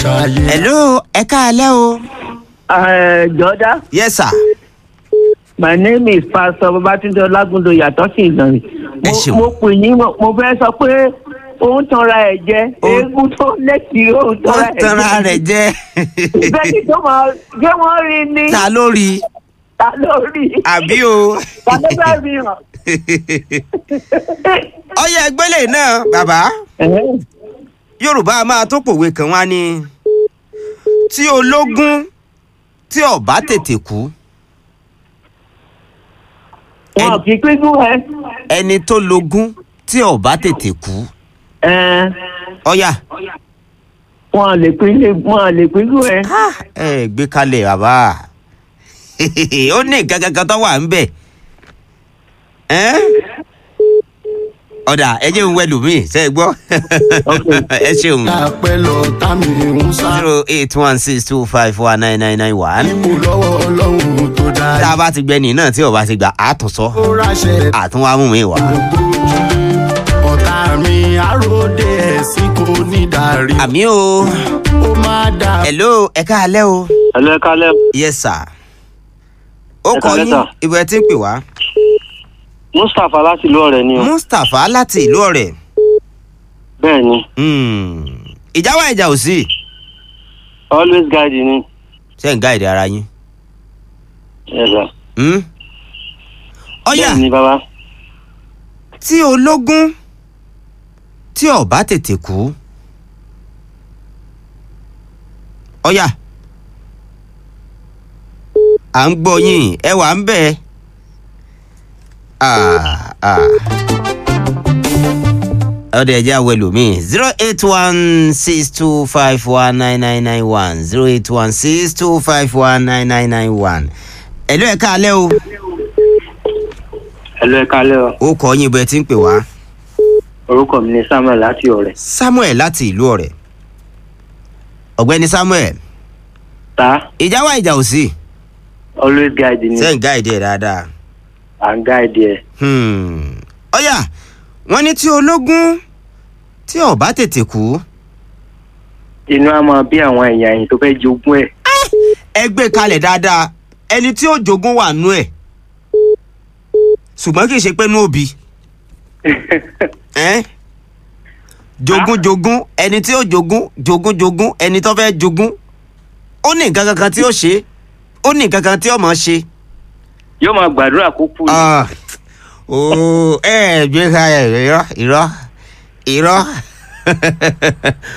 ṣayé. hello ẹ káalẹ́ o. Uh, Jọ̀dá, yes sir. my name is Pastor Babatunde Olagundo yàtọ̀ sí Ìlọrin. Ẹ Mo- ṣeun. Mo pè yín, mo mo fẹ́ sọ pé òun tanra ẹ̀ jẹ. Ó- Eégún tó lẹ́tì òun ó tanra ẹ̀ jẹ. tanra rẹ̀ jẹ́. Bẹ́ẹ̀ni tó máa gbé wọ́n rí ní ta ló rí i? ta lórí. àbí o. Ta ló bá rí hàn? ọyẹ ẹgbẹ́lẹ̀ náà bàbá Ẹ̀hẹ́n. yorùbá a máa tó pòwe kan wá ní tí ológun tí ọba tètè kú Wọn kì í pínkún ẹ. ẹni tó lógún tí ọba tètè kú Ẹ̀ẹ́n. ọyà Wọn lè pín wọn lè pínkún ẹ. ẹ gbé kalẹ̀ bàbá ó ní nǹkan kankan tó wà ń bẹ̀ ẹ́ ọ̀dà ẹ jẹ́ òun wẹ̀lú mi ṣe é gbọ́ ẹ ṣeun àpẹ lọ tá mi ń sá. zero eight one six two five four nine nine nine one ipò lọ́wọ́ ọlọ́run tó tá a dáa. bá ti gbẹ́ni náà tí ọba ti gbà á tún sọ ó ráṣẹ àtúnwá mú mi wá. ọ̀tá mi àròdé ẹ̀sìn kò ní darí. àmì o ó máa dà. hello ẹ káalẹ́ o Hello, ẹ kálẹ́. yes sir ó Ẹ kọ káalẹ́, yín sir. ibo ẹ ti ń pè wá Mustapha láti ìlú ọ̀rẹ́ ni o. mustapha láti ìlú ọ̀rẹ́ Bẹ́ẹ̀ ni, Hmm. ìjà wà ìjà ò sí always guide ni. ṣe ń gáìdì ara yín Yes, sir. Hmm? ọyà Bẹ́ẹ̀ ni bàbá. tí ológun tí ọba tètè kú ọyà à ń gbọ́ yín ẹ wà ń bẹ̀ Ah, ah. ọdẹ ẹjẹ àwọn ẹlòmíì zero eight one six two five one nine nine nine one zero eight one six two five one nine nine nine one ẹ̀lú ẹ̀ka alẹ́ o Hello, ẹ kálẹ́ o. ó kọ́ yín bẹ́ẹ̀ tí ń pè wá. Orúkọ mi ni Samuel láti ọ̀rẹ́. samuel láti ìlú ọ̀rẹ́ ọ̀gbẹ́ni samuel Ta ìjà wà ìjà ò sí always guide ni. sẹ́yìn gáìdì ẹ̀ dáadáa À ń guide ẹ. Hmm. ọ̀yà wọ́n ní tí ológun tí ọba tètè kú Inú á máa bí àwọn èèyàn yìí tó fẹ́ jogún ẹ̀. ẹ gbé kalẹ̀ dáadáa ẹni tí ó jogún wà nú ẹ̀ ṣùgbọ́n kì í ṣe pé nú òbí ẹ́n jogún jogún ẹni tí ó jogún jogún jogún ẹni tó fẹ́ jogún ó ní nǹkan kankan tí ó ṣe ó ní nǹkan kan tí ó mọ̀ ṣe. Yóò máa gbàdúrà kó kú ni. Ah, oh, ẹ gbé ka ẹ irọ́ irọ́ irọ́